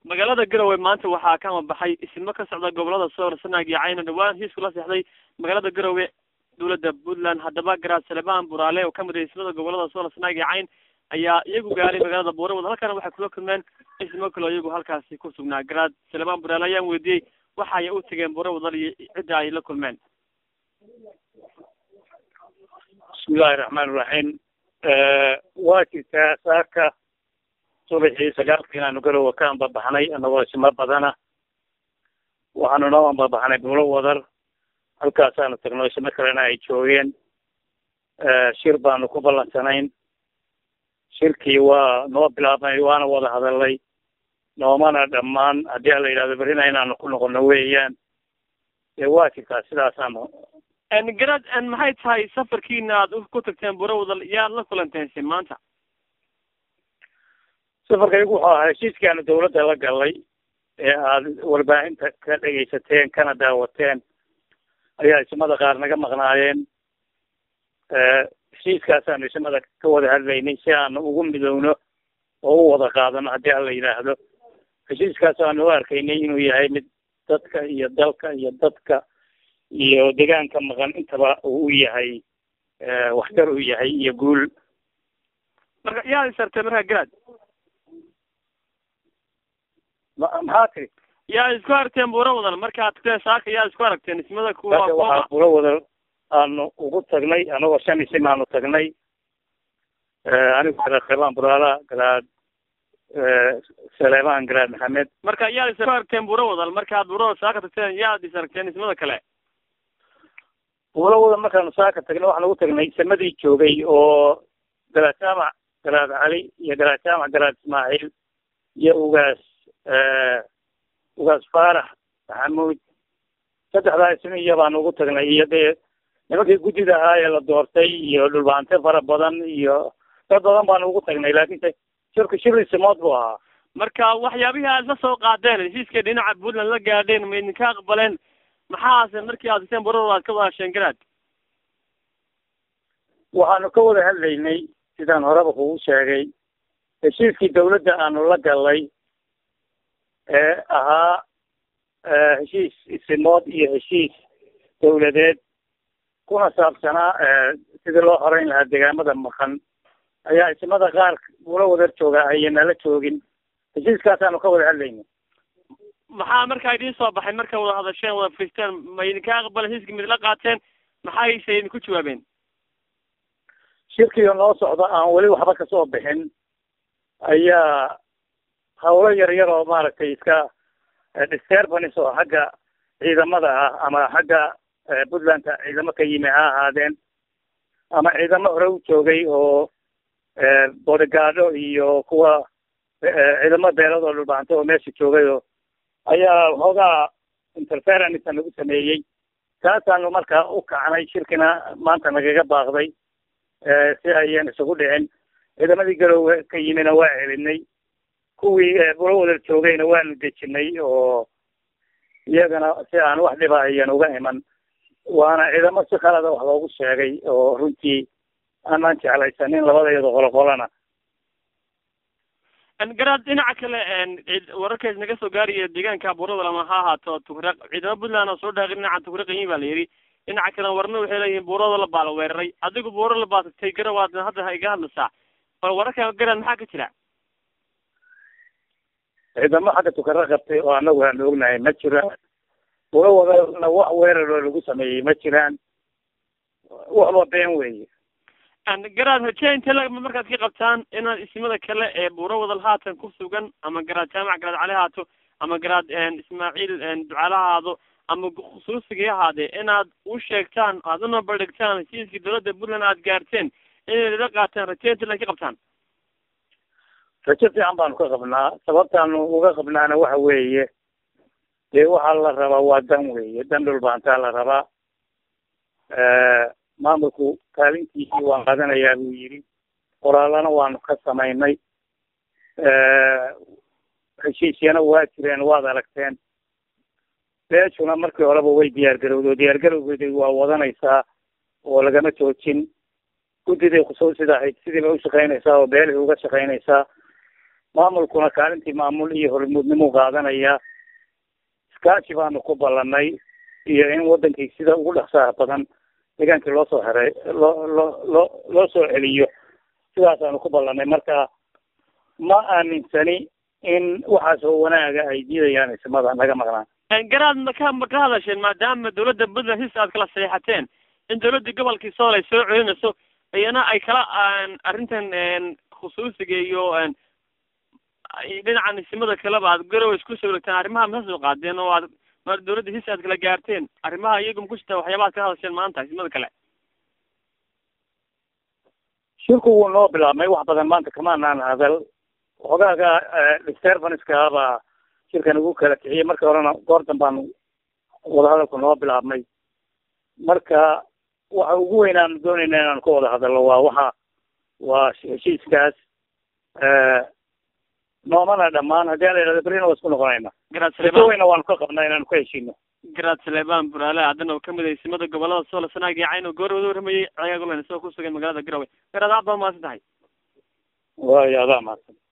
magaalada garowe maanta waxaa ka amabaxay ismo ka socda gobolada soor sanaag iyo cayna dhawaan heshiisku la seexday magaalada garowe dowladda puntland haddaba garaad salebaan buraale oo kamid ah ismada gobolada soor sanaag iyo cayn ayaa iyagu gaaray magaalada buurawad halkana waxay kula kulmeen ismo kaloo iyagu halkaasi ku sugnaa garaad salebaan buraale ayaan weydiiyey waxa ay u tageen buurawadal iyo cidda ay la kulmeen bismillahi raxmaan iraxiim waa jirtaa saaka subaxii sagaalka inaanu garowa ka ambabaxnay anagoo isma badana waxaanu noo ambabaxnay buulo wadar halkaasaanu tagno isma kalena ay joogeen shir baanu ku ballansanayn shirkii waa noo bilaabnay waana wada hadalnay noomana dhammaan haddii a la yidhahdo berrina inaanu ku noqono weeyaan dee waa jirtaa sidaasaanu garad maxay tahay safarkiina aad ku tagteen buurawadal yaad la kulanteen si maanta safarkaygu wuxuu ahaa heshiiskaanu dawladda la galay ee aada warbaahinta ka dhegaysateen kana daawateen ayaa ismada qaar naga maqnaayeen heshiiskaasaanu ismada ka wada hadlaynay si aanu ugu midowno oo u wada qaadano haddii a la yidhaahdo heshiiskaas aanu u arkaynay inuu yahay mid dadka iyo dalka iyo dadka iyo deegaanka maqan intaba uu u yahay waxtar u yahay iyo guul marka yaad isartay markaa garaad ma maxaa tiri yaa isku aragteen buura wadan markaad tagteen saaka yaa isku aragteen ismada kuwa marka waxaa buuro wada aanu ugu tagnay anagoo shan isim aanu tagnay anigu garaad salebaan buraala garaad saleebaan garaad maxamed marka yaad isku aragteen buura wadal markaad buura saaka tagteen yaad is aragteen ismada kale buuro wada markaanu saaka tagnay waxaan ugu tagnay samadii joogay oo garaad jaamac garaad cali iyo garaad jaamac garaad ismaaciil iyo ugaas ugaas faarax maxamuud saddexdaa ismiya baanu ugu tagnay iyo dee nimankii guddida ahaa ee la doortay iyo dhulbaante fara badan iyo dad badan baanu ugu tagnay laakiinse shirku shir isimood buu ahaa marka waxyaabihii aad la soo qaadeen heshiiska dhinaca puntland la gaadheen ma idinka aqbaleen maxaase markii aad tagteen buurada aad ka wada hasheen garaad waxaanu ka wada hadlaynay sidaan horeba kugu sheegay heshiiskii dawladda aanu la galnay ee ahaa heshiis isimood iyo heshiis dawladeed kuna saabsanaa sidii loo horeyn lahaa deegaamada maqan ayaa ismada qaar buula wadar jooga ayay nala joogin heshiiskaasaanu ka wada hadlaynay maxaa markaa idiin soo baxay marka wada hadasheen wada fristeen ma idinka aqbaleen heshiiska ma idinla qaateen maxayse idinku jawaabeen shirkiga noo socda aan weli waxba kasoo bixin ayaa hawlo yar yar oo maaragtay iska disturbance oo xagga ciidamada ah ama xagga puntlandka ciidamo ka yimi ha ahaadeen ama ciidamo hore u joogay oo bodygaado iyo kuwa ciidamo beelad oo dhulbaanto oo meesha joogay oo ayaa waxoogaa interference nagu sameeyey taasaanu markaa u kacnay shirkina maanta nagaga baaqday si ayan isugu dhicin ciidamadii garowe ka yimina waa celinay kuwii bulo wadar joogayna waanu dejinay oo iyagana si aan wax dhiba ayan uga iman waana ciidamo si khalada wax loogu sheegay oo runtii aanaan jeclaysanin labada iyado qolo qolana garaad dhinaca kale wararkaas naga soo gaaraya deegaanka buurada lama ha ahaato tukraq ciidamo puntland oo soo dhaaqay dhinaca tukraqayin baa la yidhi dhinaca kalena warna waxay leeyihiin buurada la baa la weeraray adigu buura la baa tagtay garawaad hadda iga hadlaysaa bal wararka garaad maxaa ka jira ciidamo xagga tukaro qabtay oo anagu aanu ognahay ma jiraan buuro wadana wax weerar oo lagu sameeyey ma jiraan waxba been weeye garaad hojee inte la markaad ka qabtaan inaad isimada kale ee buuro wadal haatan ku sugan ama garaad jaamac garaad cali haato ama garaad ismaaciil ducaale haado ama khusuusigii ahaadee inaad u sheegtaan aad una baldhigtaan heshiiskii dawladda puntland aad gaarteen inay la qaataan raje inte la ka qabtaan rajo fiican baanu ka qabnaa sababtaanu uga qabnaana waxa weeye dee waxaa la rabaa waa dan weeye dan dhulbaantaa la rabaa maamulku kaalintiisii waan qaadanayaa buu yidhi qoraalana waanu ka samaynay heshiisyana waa jireen waad aragteen beeshuna markii horeba way diyaar garowdo diyaar garowgeedi waa wadanaysaa oo lagama joojin guddiday khusuusida ahayd sidii bay ushaqaynaysaa oo beelihii uga shaqaynaysaa maamulkuna kaalintii maamul iyo hormuudnimuu qaadanaya iskaashi baanu ku ballanay iyo in wadankii sida ugu dhaqsaha badan deegaankii loo soo heray loo loo loo loo soo celiyo sidaasaanu ku ballanay marka ma aaminsani in waxaas oo wanaaga ay diidayaan ismada naga maqnaan garaad maka ma ka hadasheen maadaama dawladda puntland his aad kala saxeexateen in dawladdii gobolkii sool ay soo celinayso iyana ay kala arrintan khusuusiga iyo dhinacan isimada kaleba aad garowe isku soo waregteen arrimaha ma soo qaadeen oo aad ma dawladda his aad kala gaarteen arrimaha iyagu maku jirta waxyaaba ad ka hadasheen maanta isimada kale shirku wuu noo bilaabmay wax badan maanta kamaanaan hadal xogaaga disturbanska baa shirkan ugu kala kiciyay markii horena goor danbaan wadahadalku noo bilaabmay marka waxa ugu weyn aanu doonayna inaan ka wada hadalno waa waxa waa heshiiskaas noomana dhamaan haddii ala yidhahdo berrina waa isku noqonayna garaad rajo saleebaan weyna waanu ka qabnaa inaanu ka heshiino garaad saleebaan buraale haddana oo kamid ah isimada gobolada sool sanaag iyo cayn oo goor wada warramayay cagaag ulen isagoo ku sugan magaalada garowe garaad aad baa mahadsan tahay waayo adaa mahadsan